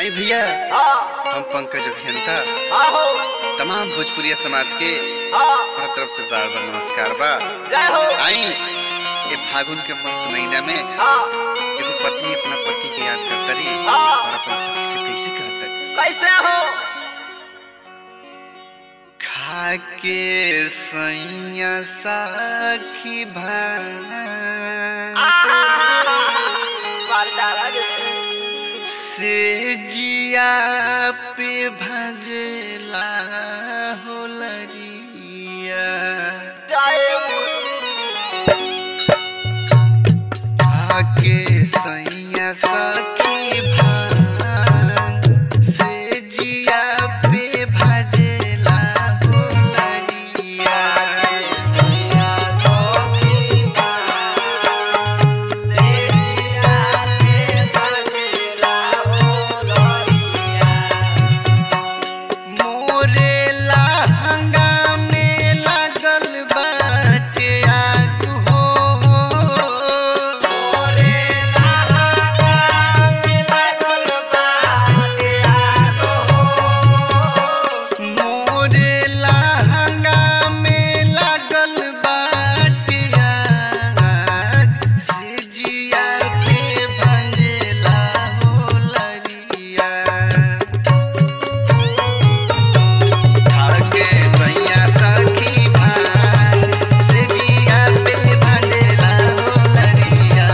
आई भैया हाँ हम पंकज अभियंता हाँ हो तमाम भोजपुरिया समाज के हाँ हर तरफ से बार बार नमस्कार बा जय हो आई ये फागुन के मस्त महीना में हाँ एगो पत्नी अपना पति के याद करता रही हाँ। और अपना सखी से कैसे कहता कैसे हो खाके सैया साखी भाई मार डाला रे से जिया पे भजला होलरिया जय आके सैया सखी भांग से जिया पे भजला होलरिया मोरे लहंगा में लागल बाटे आग हो मोरे लहंगा में लागल बाटे आग से जिया पे भंजला होलरिया आगे सैया सखी भाई से जिया पे भंजला होलरिया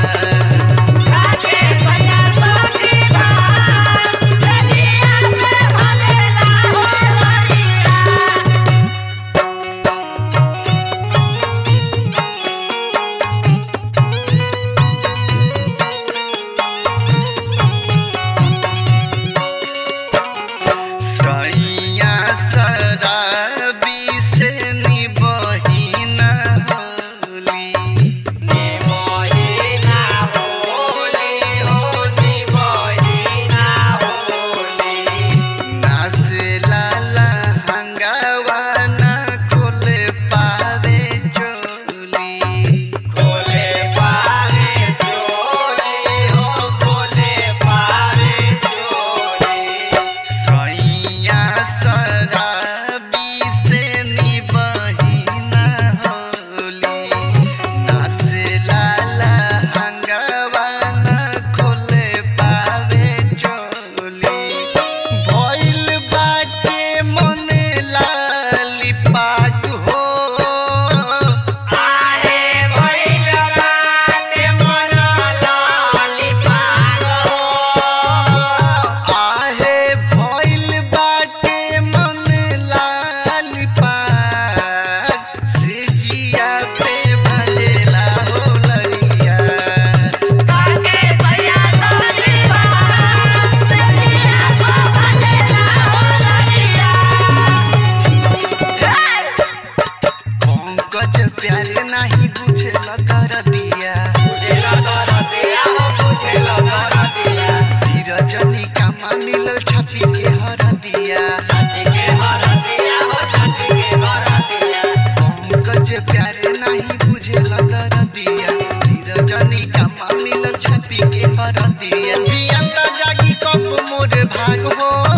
सैया शराबी से निबहिन होली नाचला लहंगावा ना खोले पावे चोली सैया शराबी से निबहिन होली नाचला लहंगावा ना खोले पावे चोली भइल बाटे मने लाली पाग हो आहे भइल बाटे मन लाल पाग से जिया पे भजेला होलरिया पंकज प्यार नाही बुझेला कर दिया धीरजनी कामा मिलल छपी के हर दिया पंकज प्यार नाही बुझेला कर दिया धीरजनी कामा मिलल छपी के हर दिया बियंता जागी कप मोर भाग हो